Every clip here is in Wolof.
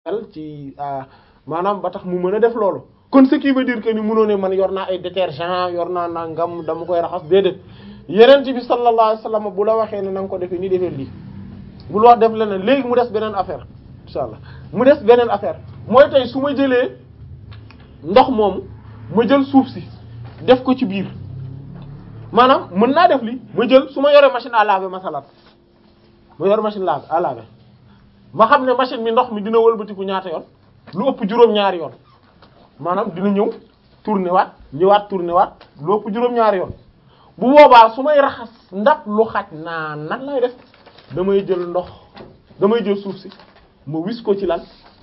ci maanaam ba tax mu mën a def loolu kon ce qui veut dire que ni mënoo ne man yor naa ay détergent yor naa nangam dama koy raxas déedéet yeneen bi sallallahu alayhi wasallam bu la waxee ne na nga ko defee ni defee lii bul wax def leneen léegi mu des beneen affaire insha allah mu des beneen affaire mooy tey su ma jëlee ndox moomu ma jël suuf si def ko ci biir maanaam mën naa def li ma jël su ma yoree machine à laver masalan ma yor machine lave à laver ma xam ne machine mi ndox mi dina wëlbatiku ñaata yoon lu ëpp juróom-ñaari yoon maanaam dina ñëw tourner waat ñëwaat tourner waat lu ëpp juróom-ñaari yoon bu boobaa su may raxas ndab lu xaj naa nan lay def damay jël ndox damay jël suuf si ma wis ko ci lan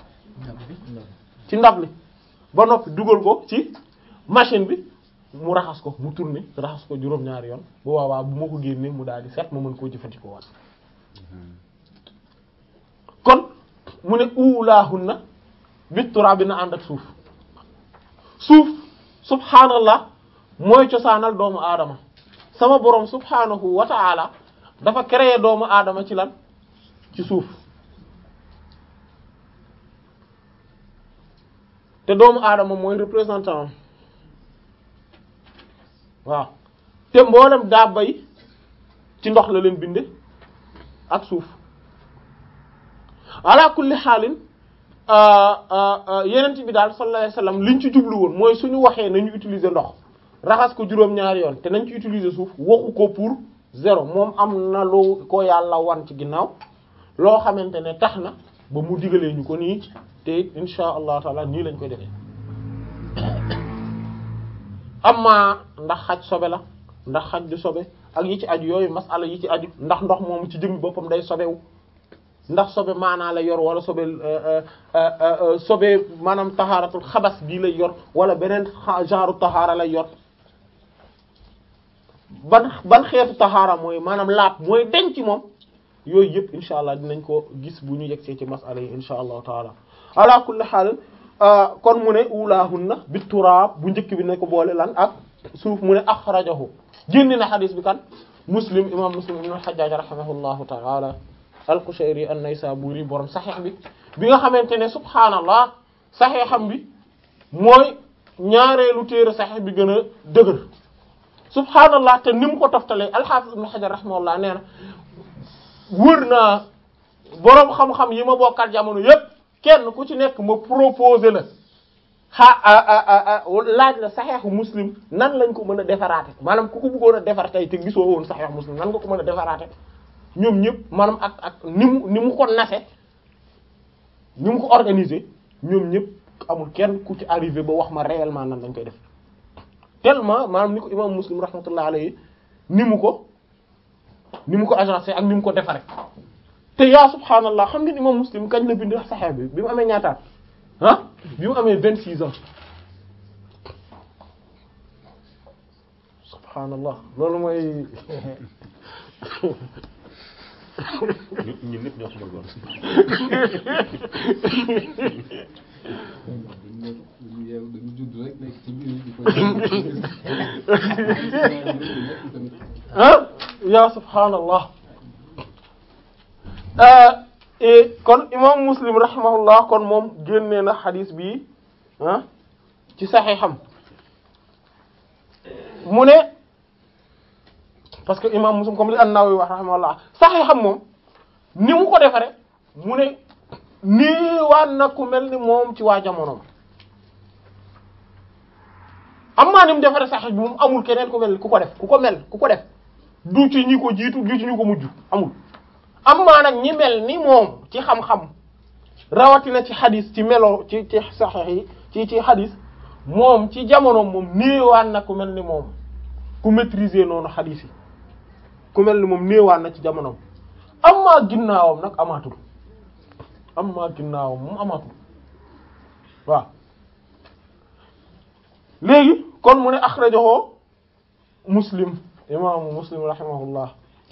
ci ndab li ba noppi dugal ko ci machine bi mu raxas ko mu tourner raxas ko juróom-ñaari yoon bu boobaa bu ma ko génnee mu daal di set ma mën koo jëfandikoo waat kon mu ne uulaahunna bit turaab bi na ànd ak suuf suuf subhaanallah mooy cosaanal doomu aadama sama boroom subhaanahu wa ta'ala dafa créer doomu aadama ci lan ci suuf te doomu aadama mooy représentant waaw te mboolem dabba yi ci ndox la leen binde ak suuf ala kulli xaalin yenent bi daal sallallahu alayhi wasallam liñ ci jublu woon mooy suñu waxee nañu utiliser ndox raxas ko juróom-ñaari yoon te nañ ci utiliser suuf waxu ko pour zéro moom am na loo ko yàlla wan ci ginnaaw loo xamante ne tax na ba mu digalee ñu ko nii te it insha allah taala nii lañ koy defee amma ndax xaj sobe la ndax xaj du sobe ak yi ci aju yooyu masala yi ci aju ndax ndox moomu ci jëmmi boppam day sobewu ndax sobe maanaa la yor wala sobe sobe maanaam taxaaratul xabas bii lay yor wala beneen genre taxaara lay yor ban ban xeetu taxaara mooy maanaam laab mooy denc moom yooyu yëpp insha allah dinañ ko gis bu ñu yegsee ci masala yi insha allahu taala ala kulli xaal kon mu ne ulaahunna bi turaab bu njëkk bi ne ko boole lan ak suuf mu ne axrajahu génne na xadis bi kan muslim imam muslim ibn al-hajjaj rahimahullahu taala al-Qushayri an-Naysaburi borom saxiix bi bi nga xamante ne subhaanallah saxiixam bi mooy ñaareelu téere saxiix bi gën a dëgër subhaanallah te ni mu ko toftalee al-Hafiz ibn Hajar rahimahullah nee na wër naa boroom xam-xam yi ma bokkal jamono yépp kenn ku ci nekk ma proposé la xa laaj la saxiixu muslim nan lañ ko mën a defaraate maanaam ku ko bëggoon a defar tey te gisoo woon saxiixu muslim nan nga ko mën a defaraate ñoom ñëpp maanaam ak ak ni mu ni mu ko nase ni mu ko organiser ñoom ñëpp amul kenn ku ci arrivé ba wax ma réellement nan lañ koy def tellement maanaam ni ko imam muslim rahmatullah alayhi ni mu ko ni mu ko agencé ak ni mu ko defare te yaa subhaanallah xam ngeen imam muslim kañ la bind saxeex bi bi mu amee ñaataat ah bi mu amee vingt six ans subhaanallah loolu mooy ñun ñëpp ñoo ko bëggoon. dañu judd rek nekk ci biir di ko ah ya subhaanallah kon imam muslim rahimahullah kon moom génnee na xadis bi ah ci saxiixam mu ne parce que imam muslim comme li an-Nawawi wax rahimahullah saxiixam moom ni mu ko defare mu ne nii waan na ku mel ni moom ci waa jamonoom am maa ni mu defare saxiix bi moom amul keneen ku mel ni ku ko def ku ko mel ku ko def du ci ñi ko jiitu du ci ñi ko mujj amul am maa nag ñi mel ni moom ci xam-xam rawatina ci xadis ci melo ci ci saxiix yi ci ci xadis moom ci jamonoom moom néewaan na ku mel ni moom ku maîtriser noonu xadis yi ku mel ni moom néewaan na ci jamonoom am maa ginnaawam nag amaatul am maa ginnaawam moom amaatul waaw léegi kon mu ne axrajahu muslim imaamu muslim rahimahullah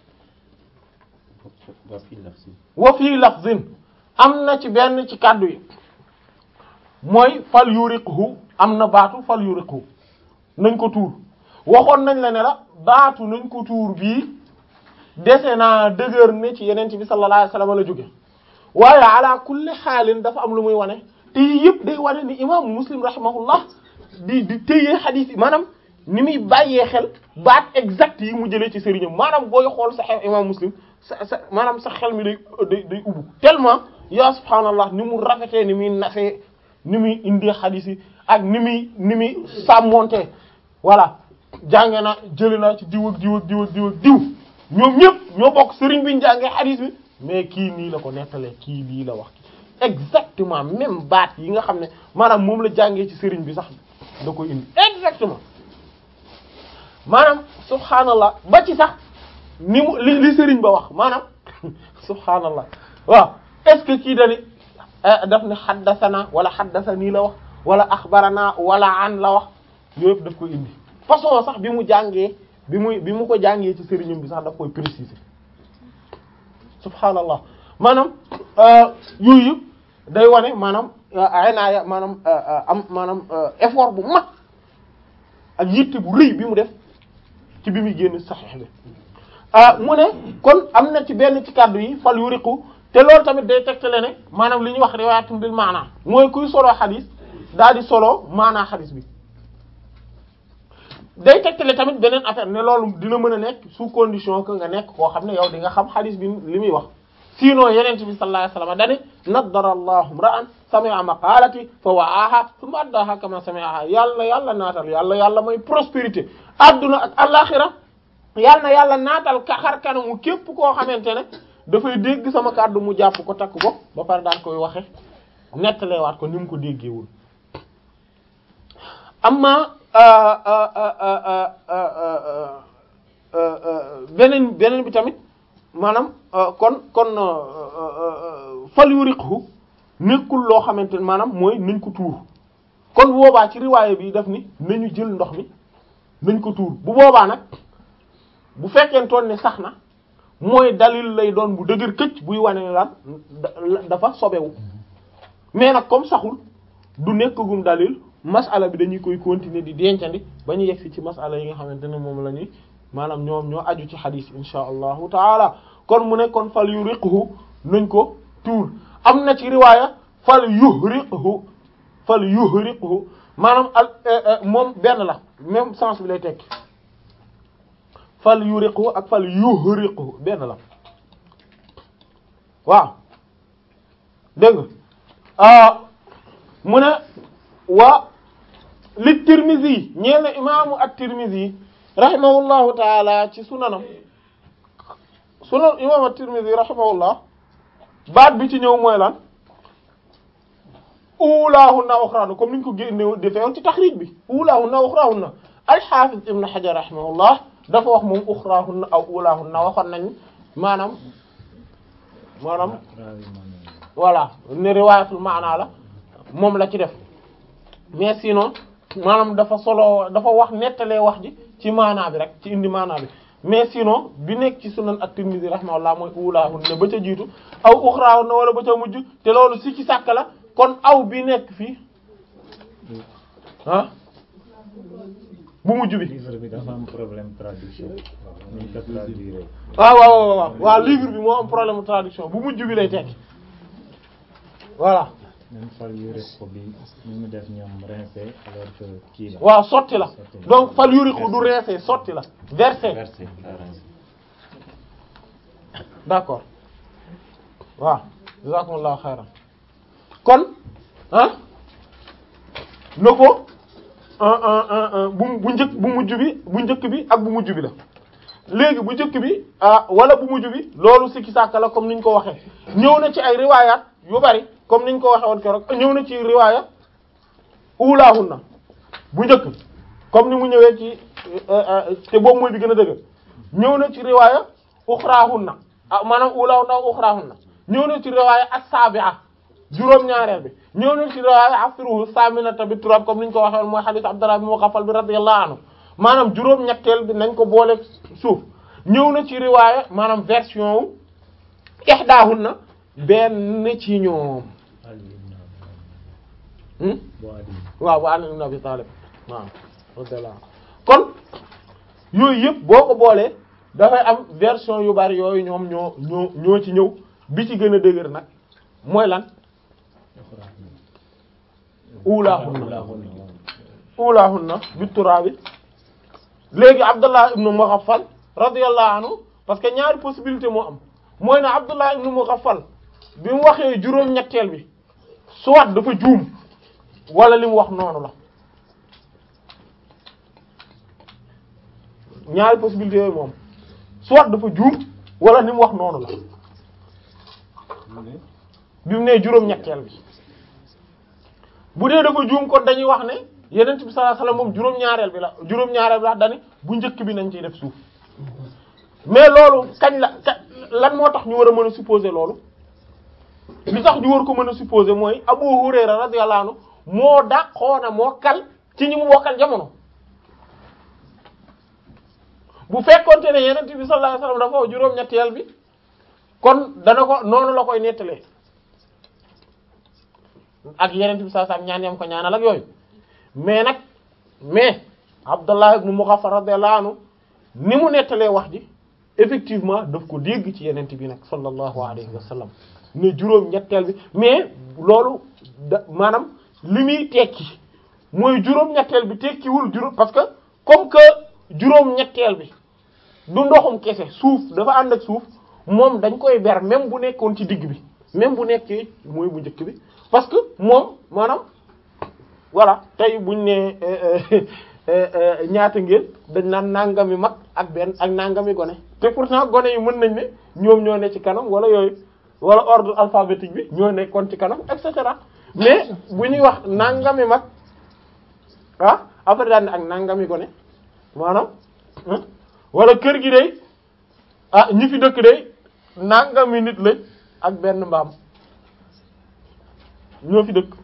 waa fii la si. wa fii lafzin am na ci benn ci kàddu yi mooy fal yuriqhu am na baatu fal yuriqhu nañ ko tuur waxoon nañ la ne la baatu nañ ko tuur bii dese naa dëgër ne ci yeneen bi sallallahu alayhi wasallam la jóge waaye ala kulli xaalin dafa am lu muy wane te yii yëpp day wane ni imaamu muslim rahimahullah di di téye xadiis yi maanaam ni muy bàyyee xel baat exact yi mu jëlee ci sëriñam maanaam booy xool sa xel imam muslim sa sa maanaam sa xel mi day day day ubbu tellement yaa subhaanallah ni mu rafetee ni muy nasee ni muy indee xadiis yi ak ni muy ni muy sàmmontee voilà jànge na jëlee naa ci diw ak diw ak diw ak diw ak diw ñoom ñëpp ñoo bokk sëriñ bi ñu jàngee xadiis bi mais kii nii la ko nettalee kii lii la wax exactement même baat yi nga xam ne maanaam moom la jàngee ci sëriñ bi sax da koy indi exactement maanaam subhaanallah ba ci sax ni mu li li sëriñ ba wax maanaam subhaanallah waaw est-ce que kii dani daf ne xaddasana wala xaddasanii la wax wala axbarana wala an la wax yooyu yëpp daf koy indi façon sax bi mu jàngee bi muy bi mu ko jàngee ci sëriñam bi sax daf koy préciser subhaanallah maanaam yooyu yëpp day wane maanaam aynaaya maanaam am maanaam effort bu mag ak yitte bu rëy bi mu def ci bi muy génn saxiix bi mu ne kon am na ci benn ci kàddu yi fal yu riqu te loolu tamit day tegtale ne maanaam li ñuy wax riwaayatun bil maana mooy kuy solo xadis daal di solo maanaa xadis bi day tegtale tamit beneen affaire ne loolu dina mën a nekk sous condition que nga nekk koo xam ne yow di nga xam xadis bi li muy wax sinon yeneen bi sallallahu alayhi wasallam dani naddara allahu ra'an sami'a maqalati fa wa'aha thumma addaha kama sami'aha yàlla yàlla naatal yàlla yàlla mooy prospérité adduna ak alaxira yàlla na yàlla naatal ka xar kanamu képp koo xamante ne dafay dégg sama kàddu mu jàpp ko takk ko ba pare daan koy waxe nettalewaat ko ni mu ko déggeewul amma beneen beneen bi tamit maanaam kon kon fal yu riqhu nekkul loo xamante ne maanaam mooy nañ ko tuur kon bu boobaa ci riwaaya bi daf ni nañu jël ndox mi nañ ko tuur bu boobaa nag bu fekkentoon ne sax na mooy dalil lay doon bu dëgër këcc buy wane ne lan dafa sobewu mais nag comme saxul du nekkagum dalil masala bi dañuy koy continuer di dencandi ba ñu yegsi ci masala yi nga xamante ne moom la ñuy maanaam ñoom ñoo aju ci xadiis insha allahu taala kon mu ne kon fal yuriqhu nañ ko tuur am na ci riwaaya fal yuhriqhu fal yuhriqhu maanaam al moom benn la même sens bi lay tekki fal yuriqhu ak fal yuhriqhu benn la waaw dégg nga mu ne wa li Tirmizi ñeel na imaamu at-Tirmizi rahimahullahu taala ci sunanam sunan imaamu at-Tirmizi rahimahullah baat bi ci ñëw mooy lan ulaahunna uxraahunna comme niñ ko génne defee woon ci taxriij bi ulaahunna uxraahunna al-Hafiz Ibn Hajar rahimahullah dafa wax moom uxraahunna aw ulaahunna waxoon nañ maanaam maanaam voilà ne riwaayatul maana la moom la ci def mais sinon maanaam dafa solo dafa wax nettalee wax ji ci maanaa bi rek ci indi maanaa bi mais sinon bi nekk ci sunan at-Tirmidhi rahimahullah mooy ulaahunna ba ca jiitu aw uxraahunna wala ba ca mujj te loolu si ci sàkk la kon aw bi nekk fii ah bu mujj bi. livre bi dafa am problème traduction. ni ñu ko traduire. waaw waaw waaw waaw livre bi moo am problème traduction bu mujj bi lay tekki voilà. même fal yuriqu bi ñu mu def ñoom rincé alors que kii la. waaw sotti la donc fal yuriqu du rincé sotti la versé versé la rincé. d'accord waaw jazakumullahu xayran kon ah na ko bu bu njëkk bu mujj bi bu njëkk bi ak bu mujj bi la léegi bu njëkk bi ah wala bu mujj bi loolu sikki sàkka la comme niñ ko waxee ñëw na ci ay riwaayaat yu bari comme niñ ko waxee woon keroog ñëw na ci riwaaya ulaahunna bu njëkk comme ni mu ñëwee ci te boobu mooy bi gën a dëgg ñëw na ci riwaaya uxraahunna ah maanaam ulaahunna uxraahunna ñëw na ci riwaaya as-sabi'a juróom-ñaareel bi ñëw na ci riwaaya afiruhu saminata bi turab comme niñ ko waxee woon mooy hadith Abdullah bin Mughaffal bi radiyallahu anhu maanaam juróom-ñetteel bi nañ ko boole suuf ñëw na ci riwaaya maanaam version wu ihdaahunna benn ci ñoom waaw bu Ali ibn Abi Talib waaw radiyallahu kon yooyu yëpp boo ko boolee dafay am version yu bari yooyu ñoom ñoo ñoo ñoo ci ñëw bi ci gën a dëgër nag mooy lan ulaahunna ulaahunna bi turaabi léegi Abdullah ibnu Mughaffal radiyallahu anhu parce que ñaari possibilité moo am mooy ne Abdullah ibnu Mughaffal bi mu waxee juróom-ñetteel bi soit dafa juum wala li mu wax noonu la ñaari possibilité yooyu moom soit dafa juum wala li mu wax noonu la bi mu nee juróom-ñetteel bi bu dee dafa juum kon dañuy wax ne yenent bi sallallahu alayhi wasallam moom juróom-ñaareel bi la juróom-ñaareel bi la dani bu njëkk bi nañ ciy def suuf mais loolu kañ la ka lan moo tax ñu war a mën a supposer loolu li tax ñu war ko mën a supposer mooy Abu Hurayra radiyallahu anhu moo dàqoona moo kal ci ñi mu bokkal jamono bu fekkonte ne yenent bi sallallahu alayhi wasallam dafa wax juróom-ñetteel bi kon dana ko noonu la koy nettalee ak yenent bi sallallahu alayhi wasallam ñaan yam ko ñaanal ak yooyu mais nag mais Abdullah ibn Mughaffal radiyallahu anhu ni mu nettalee wax ji effectivement daf ko dégg ci yenent bi nag sallallahu alayhi wa sallam ne juróom ñetteel bi mais loolu da maanaam li muy tekki mooy juróom ñetteel bi tekkiwul juróom parce que comme que juróom ñetteel bi du ndoxum kese suuf dafa ànd ak suuf moom dañ koy ber même bu nekkoon ci digg bi même bu nekkee mooy bu njëkk bi parce que moom maanaam voilà tey buñ ne ñaata ngeen dañ naan nangami mag ak benn ak nangami gone te pourtant gone yi mën nañ ne ñoom ñoo ne ci kanam wala yooyu wala ordre alphabétique bi ñoo nekkoon ci kanam et cetera mais bu ñuy wax nangami mag ah après daal ne ak nangami gone maanaam wala kër gi day ah ñi fi dëkk day nangami nit lañ ak benn mbaam ñoo fi dëkk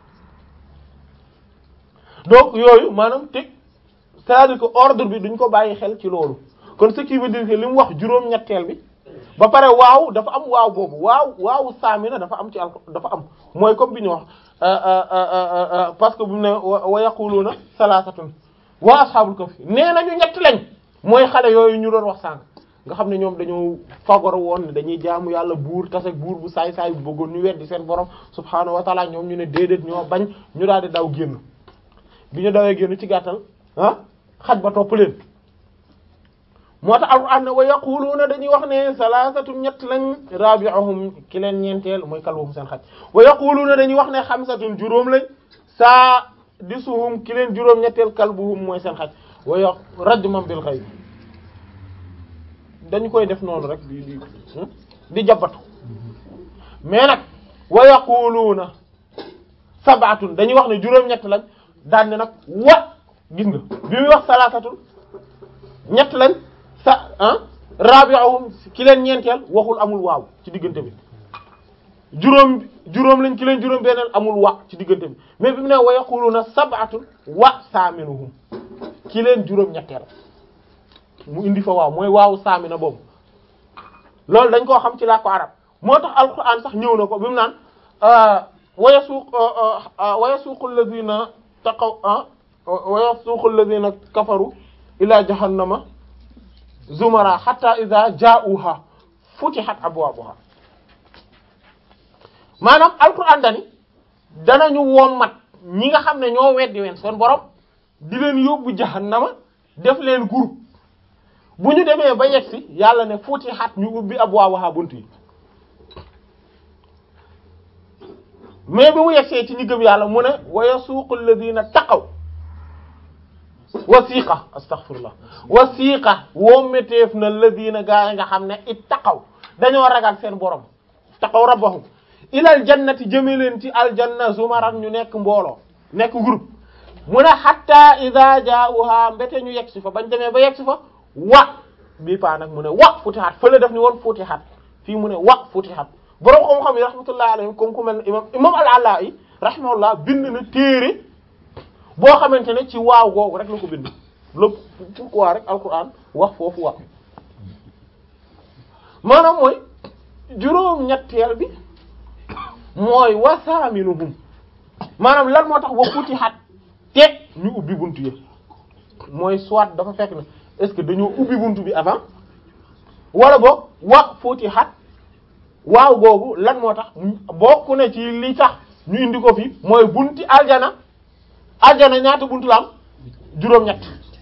donc yooyu maanaam teg c'est-à-dire que ordre bi duñ ko bàyyi xel ci loolu kon ce qui veut dire que li mu wax juróom-ñetteel bi ba pare waaw dafa am waaw boobu waaw waaw saamina dafa am ci al dafa am mooy comme bi ñu wax parce que bu ne wa yaquluna salasatun wa ashabul kahfi nee nañu ñett lañ mooy xale yooyu ñu doon wax sànq nga xam ne ñoom dañoo fagor woon ne dañuy jaamu yàlla buur tase buur bu saay saay bu bëggoon ñu weddi seen borom subhaanahu wa taala ñoom ñu ne déedéet ñoo bañ ñu daal di daw génn bi ñu dawee génn ci gàttal ah xaj ba topp leen moo tax alquran ne wa yaquluuna dañuy wax ne salaasatu ñett lañ rabi'uhum ki leen ñeenteel mooy kalbuhum seen xaj wa yaquluuna dañuy wax ne xamsatun juróom lañ saa disuhum ki leen juróom ñetteel kalbuhum mooy seen xaj wa ya rajman bil ghayb dañu koy def noonu rek di di di jabatu mais nag wa yaquluuna sab'atun dañuy wax ne juróom ñett lañ daan ne nag wa gis nga bi muy wax salaasatun ñett lañ sa ah rabi'uhum ki leen ñeenteel waxul amul waaw ci diggante bi juróom juróom lañ ki leen juróom beneen amul wa ci diggante bi mais bi mu ne wa yaquluna sab'atun wa saaminuhum ki leen juróom ñetteel mu indi fa waaw mooy waawu saamina boobu loolu dañ koo xam ci laa ko arab moo tax alquran sax ñëw na ko bi mu naan wa yasuq wa yasuqu alladhina taqaw wa yasuqu alladhina kafaru ila jahannama zumara hatta idha ja'uha futihat abwabuha maanaam alquran dani danañu wommat ñi nga xam ne ñoo weddi ween seen borom di leen yóbbu jahannama def leen groupe bu ñu demee ba yegsi yàlla ne futihat ñu ubbi abwabuha bunt yi mais bi mu yegsee ci ñi gëm yàlla mu ne wa yasuqu alladhina taqaw wasiqa astaghfirullah wasiqa wommeteef na alladhina gaa yi nga xam ne it taqaw dañoo ragal seen borom taqaw rabbahum ilal jannati jëme leen ci aljanna zumaran ñu nekk mbooloo nekk groupe mu ne hatta idha jaa'uha mbete ñu yegsi fa bañ demee ba yegsi fa wa bii paa nag mu ne wa futihat fële def ni woon futihat fii mu ne wa futihat borom xam-xam yi rahmatullahi alayhim comme ku mel ne imam imam al-Ala'i rahimahullah bind na téere boo xamante ne ci waaw googu rek la ko bind lépp pourquoi rek alquran wax foofu wax maanaam mooy juróom-ñetteel bi mooy wasaaminuhum maanaam lan moo tax wa futihat te ñu ubbi buntu yi mooy soit dafa fekk na est-ce que dañoo ubbi buntu bi avant wala boog wa futihat waaw googu lan moo tax bokk na ci li tax ñu indi ko fi mooy bunti aljana aljana ñaata buntu la am juróom-ñett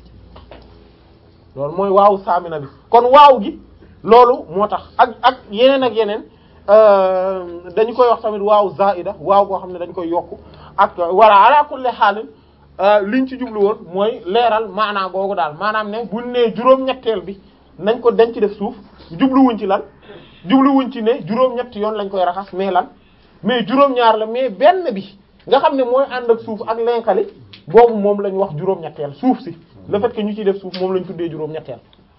loolu mooy waaw saamina bi kon waaw gi loolu moo tax ak ak yeneen ak yeneen dañu koy wax tamit waaw zaida waaw goo xam ne dañ koy yokku ak walla ala kulli xaalin liñ ci jublu woon mooy leeral maanaa googu daal maanaam ne buñ nee juróom-ñetteel bi nañ ko denc def suuf jubluwuñ ci lan jubluwuñ ci ne juróom-ñett yoon lañ koy raxas mais lan mais juróom-ñaar la mais benn bi nga xam ne mooy ànd ak suuf ak lenkali boobu moom lañ wax juróom-ñetteel suuf si le fait que ñu ciy def suuf moom lañ tuddee juróom-ñetteel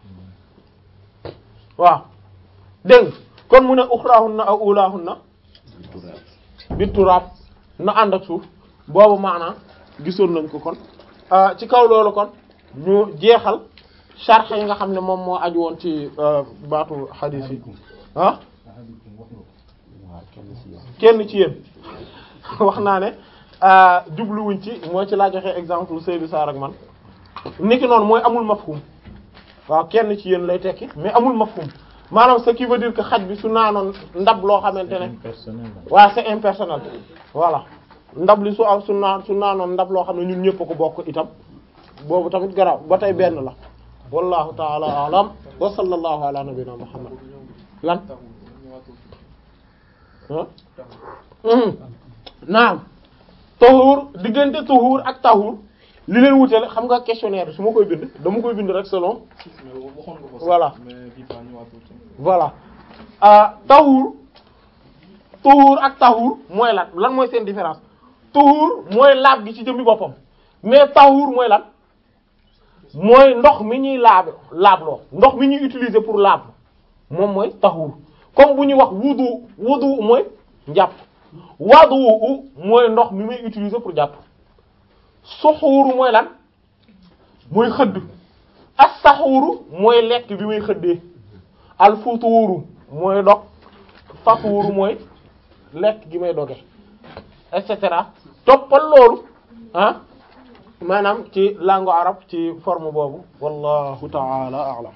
waaw dégg kon mu ne uxraahunna aw ulaahunna bi turaab na ànd ak suuf boobu maanaam gisoon nañ ko kon ci kaw loolu kon ñu jeexal sharh yi nga xam ne moom moo aju woon ci baatu hadith yi ah kenn ci yéen wax naa ne jubluwuñ ci mooy ci laa joxe exemple Seydou Sarr ak man niki noonu mooy amul mafhum waaw kenn ci yéen lay tekki mais amul mafhum maanaam ce qui veut dire que xaj bi su naanoon ndab loo xamante ne personnel waaw c'est impersonnel voilà ndab li su am su naan su naanoon ndab loo xam ne ñun ñëpp a ko bokk itam boobu tamit garaaw ba tey benn la wallahu taala alam wa sallallahu ala nabina muhammad lan ah naam tahuur diggante tahuur ak tahuur li leen wutale xam nga questionnaire bi su ma koy bind dama koy bind rek selon voilà voilà ah tahuur tahuur ak tahuur mooy lan lan mooy seen différence tahuur mooy laab gi ci jëmmi boppam mais tahuur mooy lan mooy ndox mi ñuy laab laabloo ndox mi ñuy utiliser pour laab moom mooy tahuur comme bu ñuy wax wudu wudu mooy njàpp wadu mooy ndox mi may utiliser pour jàpp suxuuru mooy lan mooy xëdd as-saxuuru mooy lekk bi may xëddee al-futuuru mooy dog fatuuru mooy lekk gi may doge et cetera toppal loolu ah maanaam ci langue arabe ci forme boobu wallahu ta'ala a'lam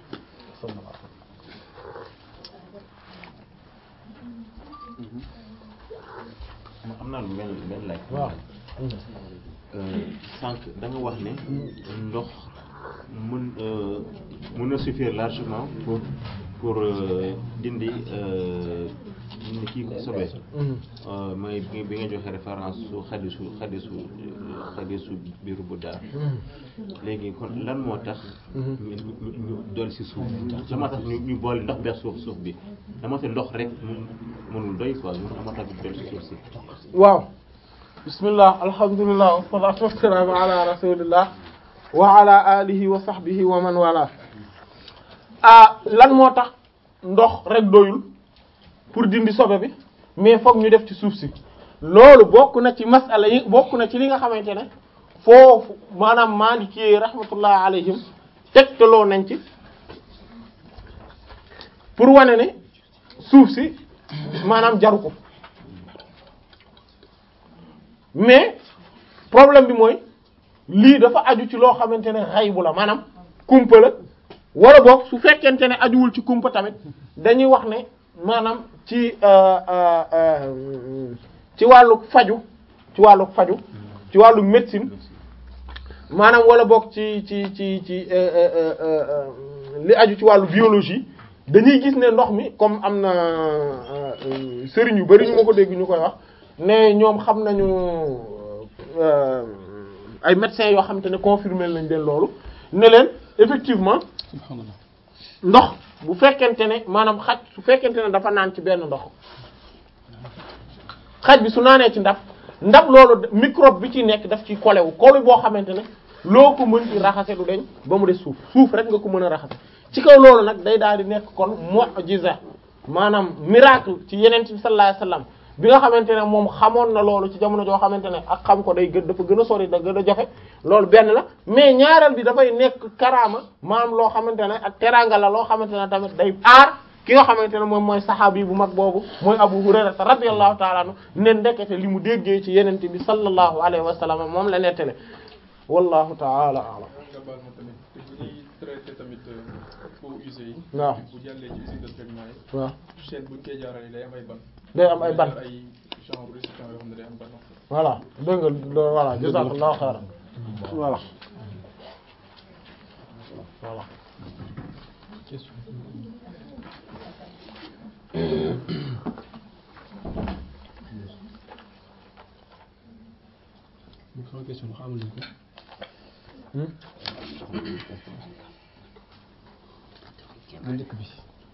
am naa lu benn benn laaj. waaw sànq da nga wax ne ndox mën mën na suffire largement pour pour euh, dindi euh, dindi kii sobe. mooy bi bi nga joxe référence su xadisu xadisu xadisu biiru bu daal. léegi kon lan moo tax. ñu ñu ñu dolli si suuf. lan moo tax ñu ñu boole ndox beeg suuf suuf bi dama te ndox rek mun mënul doy quoi lan moo tax ñu dolli si suuf si. waaw bismillah alhamdulillah wassalatu wassalamu ala rasulillah wa ala alihi wa sahbihi wa man wala ah lan moo tax ndox rek doyul pour dindi sobe bi mais fokk ñu def ci suuf si loolu bokk na ci masala yi bokk na ci li nga xamante ne foofu maanaam Maliki rahmatullah alayhim tegtaloo nañ ci pour wane ne suuf si maanaam jaru ko mais problème bi mooy lii dafa aju ci loo xamante ne xaybu la maanaam kumpa la wala boog su fekkente ne ajuwul ci kumpa tamit dañuy wax ne maanaam ci ci wàllu faju ci wàllu faju ci wàllu médecine maanaam wala boog ci ci ci ci li aju ci wàllu biologie dañuy gis ne ndox mi comme am na sëriñ yu bari ñu ma ko dégg ñu koy wax ne ñoom xam nañu ay médecins yoo xamante ne confirmé lañ leen loolu ne leen effectivement ndox bu fekkente ne maanaam xaj su fekkente ne dafa naan ci benn ndox xaj bi su naanee ci ndab ndab loolu microbe bi ci nekk daf ci collé wu collé boo xamante ne loo ko mën ci raxase du deñ ba mu des suuf suuf rek nga ko mën a raxase ci kaw loolu nag day daal di nekk kon mu'jiza maanaam miracle ci yeneen bi sallallahu alayhi wasallam bi nga xamante ne moom xamoon na loolu ci jamono joo xamante ne ak xam ko day gën dafa gën a sori da gën a joxe loolu benn la mais ñaareel bi dafay nekk karaama maanaam loo xamante ne ak teraanga la loo xamante ne tamit day aar ki nga xamante ne moom mooy saxaabi bu mag boobu mooy Abu Hurayra radiyallahu ta'ala anhu ne ndekete li mu déggee ci yenente bi sallallahu alayhi wa sallam moom la nettale wallahu ta'ala a'lam nga baal ma tamit te bu ñuy traité tamit eaux usées yi. waaw bu jàllee ci usine de traitement yi. waaw chaîne buñ koy jaarale day am ay ban. day am ay ban ay genre récipient yoo xam ne day am ban. voilà dégg nga loolu voilà jazakallahu khairan voilà voilà sama question xamul nañ ko Hmm? bu njëkk bi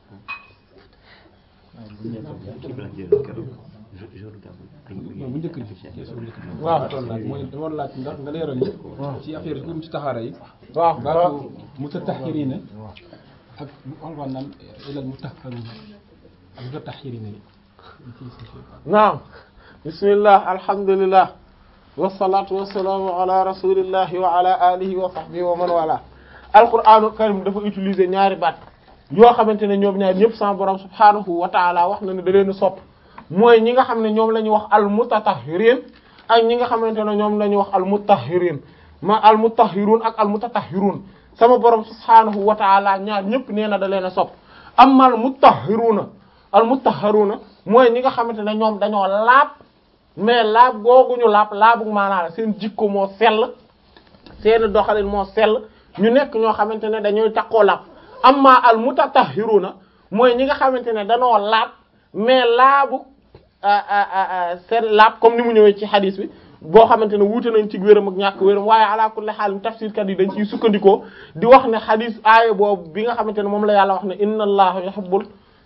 kii bi la jël keroog jo- jour gàmmu ay non bu njëkk bi question bu njëkk bi waaw. ma doon laaj mooy dama doon laaj ndax nga leeral ñu ci affaire yi ci taxaara yi waaw baatu mutatahhirina ak bu alxuraan naan ilal mutahharuna ak mutatahhirina yi naam bismillah alhamdulillah wassalatu wassalamu ala rasulillahi wa ala alihi wa sahbihi wa man wala alquranul karim dafa utiliser ñaari baat yoo xamante ne ñoom ñaar ñëpp sama borom subhanahu wa taala wax na ne da leen a sopp mooy ñi nga xam ne ñoom la ñuy wax al mutatahhirin ak ñi nga xamante ne ñoom la ñuy wax al mutahhirin ma al mutahhirun ak al mutatahhirun sama borom subhanahu wa taala ñaar ñëpp nee na da leen a sopp amma al mutahhiruna al mutahharuna mooy ñi nga xamante ne ñoom dañoo laab mais laab googuñu laab laabu maanaa la seen jikko moo sell seen doxalin moo sell ñu nekk ñoo xamante ne dañuy takkoo laab amma al mutatahhiruna mooy ñi nga xamante ne dañoo laab mais laabu seen laab comme ni mu ñëwee ci hadis bi boo xamante ne wuute nañ ci wéram ak ñàkk wéram waaye ala kulli haal tafsirkat yi dañ ciy sukkandikoo di wax ne hadis aaya boobu bi nga xamante ne moom la yàlla wax ne inna allaha yuhibbul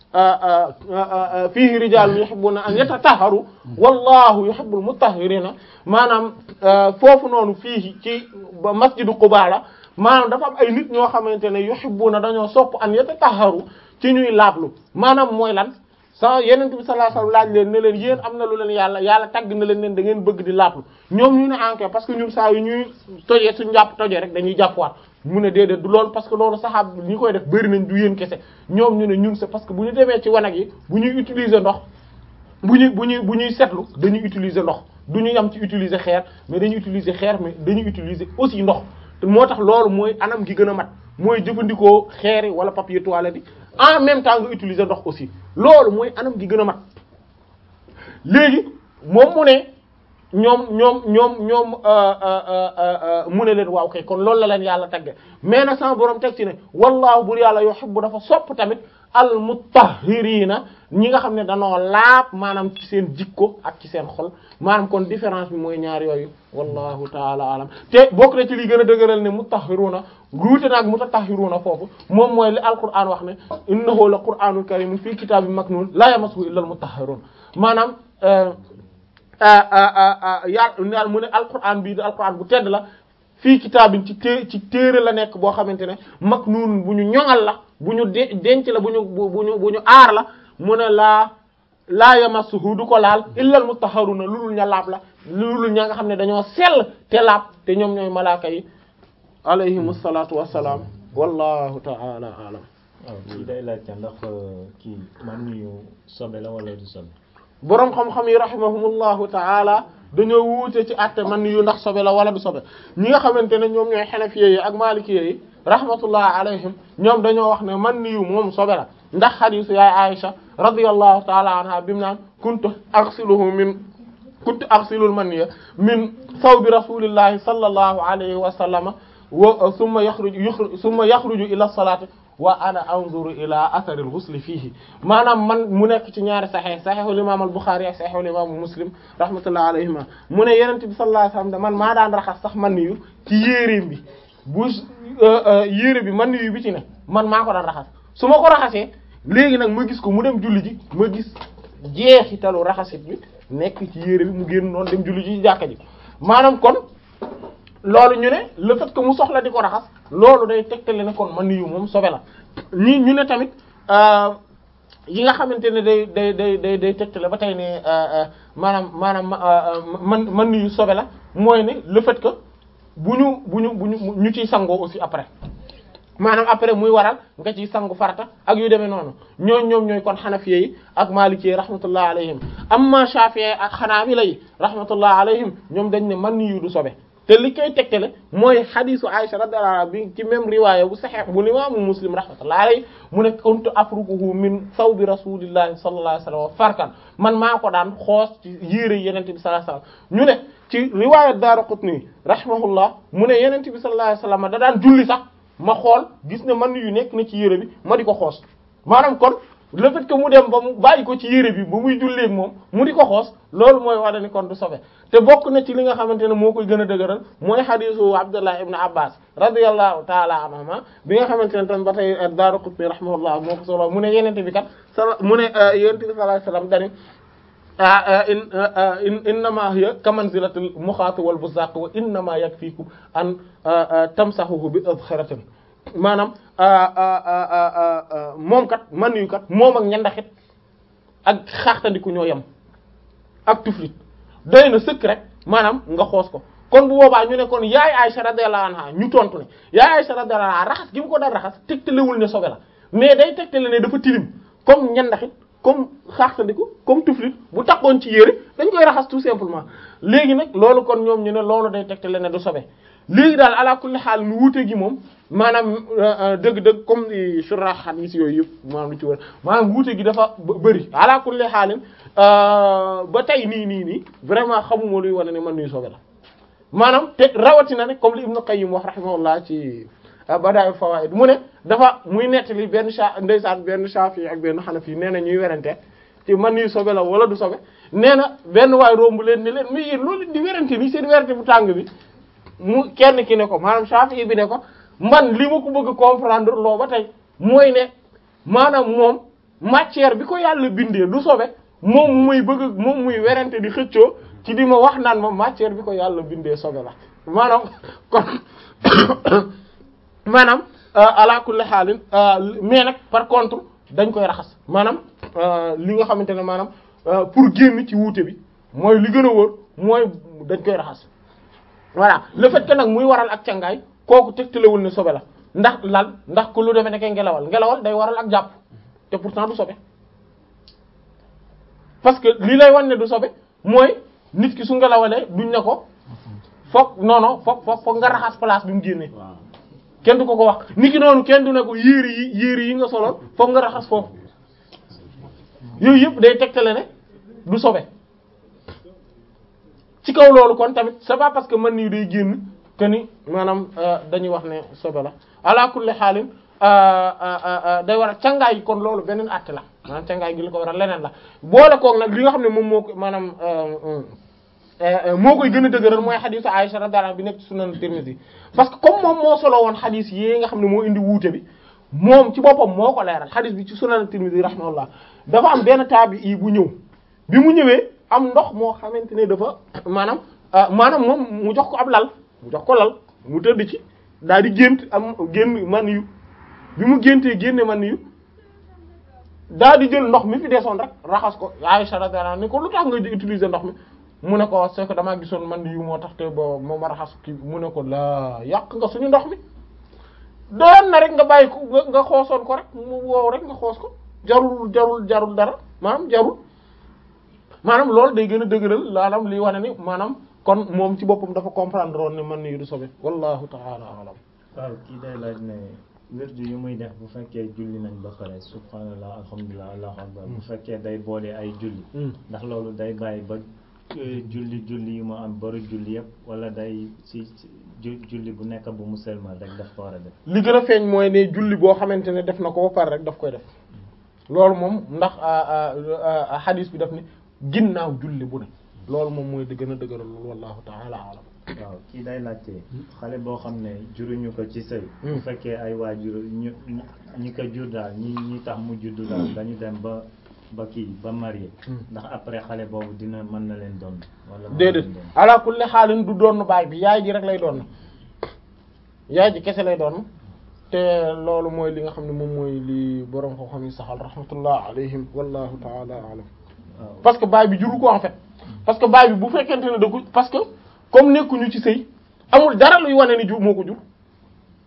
fiihi rijaalun yuhibbuna an yatatahharu wallahu yuhibbul mutahhirina maanaam foofu noonu fii ci ba masjidu Quba la maanaam dafa am ay nit ñoo xamante ne yuhibbuna dañoo sopp an yatatahharu ci ñuy laablu maanaam mooy lan sa yenent bi sallallahu alayhi wasallam laaj leen ne leen yéen am na lu leen yàlla yàlla tagg na leen leen da ngeen bëgg di laablu ñoom ñu ne enquête parce que ñun saa yu ñuy tojee suñu jàpp tojee rek dañuy jàppwaat mu ne déedéet du loolu parce que loolu saxaab ñi koy def bëri nañ du yéen kese ñoom ñu ne ñun c'est parce que bu ñu demee ci wanag yi bu ñuy utiliser ndox bu ñuy bu ñuy bu ñuy setlu dañuy utiliser ndox du ñu yam ci utiliser xeer mais dañuy utiliser xeer mais dañuy utiliser aussi ndox te moo tax loolu mooy anam gi gën a mat mooy jëfandikoo xeer yi wala papier toilette yi en même temps nga utiliser ndox aussi loolu mooy anam gi gën a mat léegi moom mu ne ñoom ñoom ñoom ñoom mu ne leen waaw kay kon loolu la leen yàlla tagge mais nag sama borom teg ci ne wallaahu bur yàlla yuhibbu dafa sopp tamit al mutahhirina ñi nga xam ne danoo laab maanaam ci seen jikko ak ci seen xol maanaam kon différence bi mooy ñaar yooyu wallahu taala alam te bokk na ci li gën a dëgëral ne mutahhiruna ruute naag mutatahhiruna foofu moom mooy li alquran wax ne innahu la qur'anul karim fii kitabin maknun la yamassuhu illa al mutahhirun maanaam yàlla mu ne alquran bii di alquran bu tedd la fii kitaabin ci té ci téere la nekk boo xamante ne maknun bu ñu ñoŋal la bu ñu de denc la bu ñu bu ñu bu ñu aar la mu ne laa laa yamassuhu du ko laal illal mutahharuna lulul ña laab la lulul ña nga xam ne dañoo sell te laab te ñoom ñooy malaaka yi alayhimu salaatu wassalaam wallahu ta'ala a'lam waaw kii day laajte ndax kii man niyu sobe la wala du sobe boroom xam-xam yi rahimahumullahu ta'ala dañoo wuute ci àtte man yu ndax sobe la wala du sobe ñi nga xamante ne ñoom ñooy xanafiye yi ak malikiye yi rahmatullah alayhim ñoom dañoo wax ne man yu moom sobe la ndax xadiisu yaay Aisha radiyallahu ta'ala anha bimu naan kuntu aghsiluhu min kuntu aghsilul maniyya min thawbi rasulillahi sallallahu alayhi wa sallama wa thumma yakhruju thumma yakhruju ila salati wa ana anzuru ila athari al-ghusl fihi maanaam man mu nekk ci ñaari saxeex saxeexul imam al-Bukhari ak saxeexul imam Muslim rahmatullah alayhima mu ne yonent bi sallallahu alayhi wasallam man maa daan raxas sax man yu ci yéeréem bi bu yéere bi man yu bi ci ne man maa ko daan raxas su ma ko raxasee léegi nag ma gis ko mu dem julli ji ma gis jeexitalu raxasit bi nekk ci yéere bi mu génn noonu dem julli ji ci jàkka ji maanaam kon loolu ñu ne le fait que mu soxla di ko raxas loolu day tegtale ne kon man yu moom sobe la ñi ñu ne tamit yi nga xamante ne day day day day day tegtale ba tey ne maanaam maanaam man man yu sobe la mooy ne le fait que bu ñu bu ñu bu ñu ñu ciy sangoo aussi après maanaam après muy waral nga ciy sangu farata ak yu demee noonu ñooñ ñoom ñooy kon xanafiye yi ak maliki yi rahmatullah alayhim amma shafi'i ak xanaabila yi rahmatullah alayhim ñoom dañ ne man yu du sobe te li koy tegtale mooy xadisu Aisha radiyallahu anha bi ci même riwaaya bu saxiix bu imaamu Muslim rahmatullahi alayhi mu ne kuntu afrukuhu min sawbi rasulillahi sallallahu alayhi wasallam farkan man maa ko daan xoos ci yére yenente bi sallallahu alayhi wasallam ñu ne ci riwaaya Daaraqutni rahimahullah mu ne yenente bi sallallahu alayhi wasallam da daan julli sax ma xool gis ne man yu nekk na ci yére bi ma di ko xoos maanaam kon le fait que mu dem ba mu bàyyi ko ci yére bi ba muy jullee ak moom mu di ko xoos loolu mooy wane ni kon du sobe te bokk na ci li nga xamante ne moo koy gën a dëgëral mooy xadiisu Abdullah ibn Abbas radiyallahu taala anhuma bi nga xamante ne tam ba tey Daaraqutni rahimahullah moo ko solo mu ne yenente bi kat sala mu ne yenente bi sallallahu alayhi wasallam dani in innama hiya kamanzilatil muxaati wal buzaaq wa innama yakfiikum an tamsahuhu bi adxiratin maanaam moom kat man yu kat moom ak ñandaxit ak xaaxtandiku ñoo yem ak tuflit doy na sëkk rek maanaam nga xoos ko kon bu boobaa ñu ne kon yaay Aisha radiyallahu anha ñu tontu ne yaay Aisha radiyallahu anha raxas gi mu ko daan raxas tegtalewul ne sobe la mais day tegtale ne dafa tilim comme ñandaxit comme xaaxtandiku comme tuflit bu takkoon ci yére dañ koy raxas tout simplement léegi nag loolu kon ñoom ñu ne loolu day tegtale ne du sobe léegi daal ala kulli xaal nu wuute gi moom maanaam dëgg-dëgg comme ni surah hadith yooyu yëpp maanaam lu ci war maanaam wuute gi dafa bëri ala kulli xaalin ba tey nii nii nii vraiment xamuma luy wane ne man nuy sobe la maanaam te rawatina ne comme li Ibn Qayyim wax rahimahullah ci Badaa'il Fawaa'id mu ne dafa muy nettali benn sa ndeysaan benn Shafi'i ak benn Hanafi nee na ñuy werante ci man nuy sobe la wala du sobe nee na benn waay romb leen ne leen mais yéen loolu di werante ni seen werante bu tàng bi mu kenn ki ne ko maanaam Shafi'i bi ne ko man li ma ko bëgg comprendre loo ba tey mooy ne maanaam moom matière bi ko yàlla bindee du sobe moom muy bëgg moom muy werante di xëccoo ci di ma wax naan ma matière bi ko yàlla bindee sobe la maanaam kon maanaam ala kulli xaalin mais nag par contre dañ koy raxas maanaam li nga xamante ne maanaam pour génn ci wuute bi mooy li gën a wóor mooy dañ koy raxas voilà le fait que nag muy waral ak cangaay kooku tegtalewul ne sobe la ndax lan ndax ku lu defee nekkee ngelawal ngelawal day waral ak jàpp te pourtant du sobe parce que li lay wan ne du sobe mooy nit ki su ngelawalee duñ ne ko foog non non foog foog foog nga raxas place bi mu génnee kenn du ko ko wax nit ki noonu kenn du ne ko yéeri yi yéeri yi nga soloon foog nga raxas foofu yooyu yëpp day tegtale ne du sobe ci kaw loolu kon tamit c'est pas parce que man nii day génn que ni maanaam dañuy wax ne sobe la ala kulli xaalin day war a cangaay yi kon loolu beneen àtte la maanaam cangaay gi li ko war a leneen la boole koog nag li nga xam ne moom moo ko maanaam moo koy gën a dëgëral mooy xadiisu Aisha radiyallahu anha bi nekk ci sunan Tirmidhi parce que comme moom moo solo woon xadiis yi nga xam ne moo indi wuute bi moom ci boppam moo ko leeral xadiis bi ci sunan Tirmidhi rahimahullah dafa am benn taabi bu ñëw bi mu ñëwee am ndox moo xamante ne dafa maanaam maanaam moom mu jox ko ab lal mu jox ko lal mu tëdd ci daal di gént am génn man yu bi mu géntee génne man yu daal di jël ndox mi fi desoon rek raxas ko Aisha radiyallahu anha ni ko lu tax nga utiliser ndox mi mu ne ko c'est que damaa gisoon man yu moo tax te bo moo ma raxas ki mu ne ko laa yàq nga suñu ndox mi doon na rek nga bàyyi ko nga xoosoon ko rek mu woow rek nga xoos ko jarul jarul jarul dara maanaam jarul maanaam loolu day gën a dëgëral maanaam liy wane ni maanaam kon moom ci boppam dafa comprendre woon ne man nii du sobe wallahu ta'ala alam waaw kii day laaj ne wirdu yu muy def bu fekkee julli nañ ba pare subhanallah alhamdulilah allahu akbar bu fekkee day boole ay julli ndax loolu day bàyyi ba julli julli yu mu am baru julli yëpp wala day ci julli bu nekk bu mu selmal rek daf ko war a def li gën a feeñ mooy ne julli boo xamante ne def na ko ba pare rek daf koy def loolu moom ndax hadis bi daf ne ginnaaw julli bu ne loolu moom mooy di gën a dëgëral loolu wallahu ta'ala alam waaw kii day laajte xale boo xam ne juruñu ko ci sëy bu fekkee ay waajur ñu ñi ko jur daal ñi ñi tax mu juddu daal dañu dem ba ba kii ba marié ndax après xale boobu dina mën na leen doon wala déedéet ala kulli xaalin du doon baay bi yaay ji rek lay doon yaay ji kese lay doon te loolu mooy li nga xam ne moom mooy li borom ko xam yi saxal rahmatullah alayhim wallahu ta'ala alam parce que baay bi juru ko en fait parce que baay bi bu fekkente ne da ko parce que comme nekkuñu ci sëy amul dara luy wane ni jur moo ko jur